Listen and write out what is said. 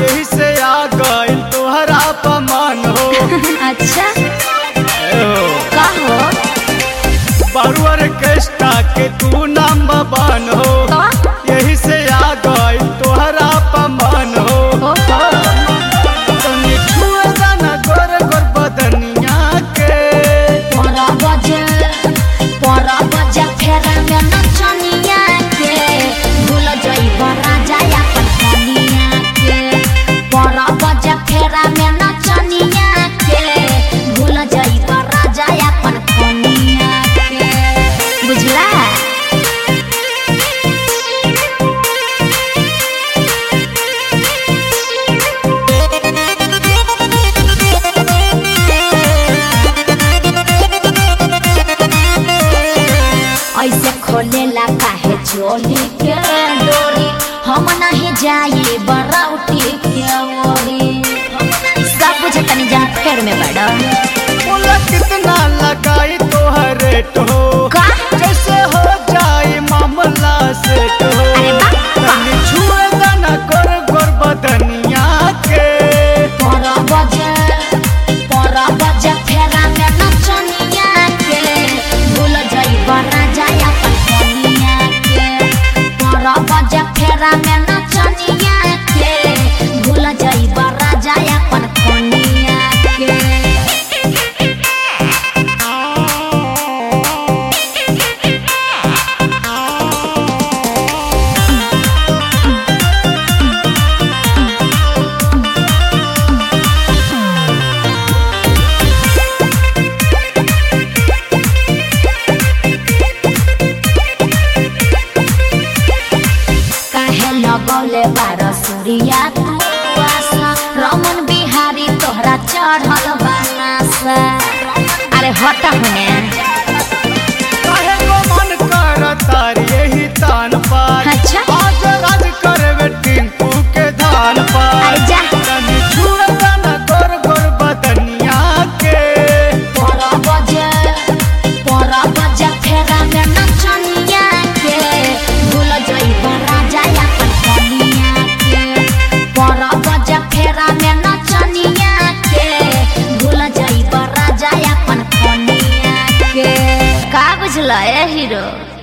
यही से आ गइल तोहरा पमान हो अच्छा ए हो का हो बारुअर केस्टा के तू नाम बन हो तो यही से आ गइल तोहरा पमान हो हो हो तनी छुए दाना गोर गोर बदनिया के परा बजे परा बजे फेरा में नचनिया के भूल जइब राजा अपन कनिया के परा बजे फेरा में नचनिया के भूल जइब राजा अपन कनिया के बुझला ऐसे खोलेला काहे चोली के डोरी हम नहीं जाए बरौटी के ओरी सब बुझ तनी जा फेर में बड़ा बोला कितना लगाई तोहर रेट हो का? जैसे हो जाए मामला सेट हो अरे वाह, वाह। तनी छुए दाना गोर गोर बदनिया के पर बजे पर बजे फेरा में नचनिया के भूल जाई राजा अपन कनिया के पर बजे फेरा में नचनिया के भूल जाई राजा अपन कनिया के काहे लगौले बार सूर्या तू आशा रमन बिहारी तोहरा चढ़ल बनासा अरे हट हुने काहे को मन कर तारी यही तान पार अच्छा। आज राज करवे टिंकू के धान पार अरे जा। तनी छुए दाना गोर गोर बदनिया के पर बजे पर बजे फेरा में नचनिया के भूल जइब राजा अपन कनिया के पर बजे फेरा में नचनिया के भूल जइब राजा अपन कनिया के का बुझल ए हीरो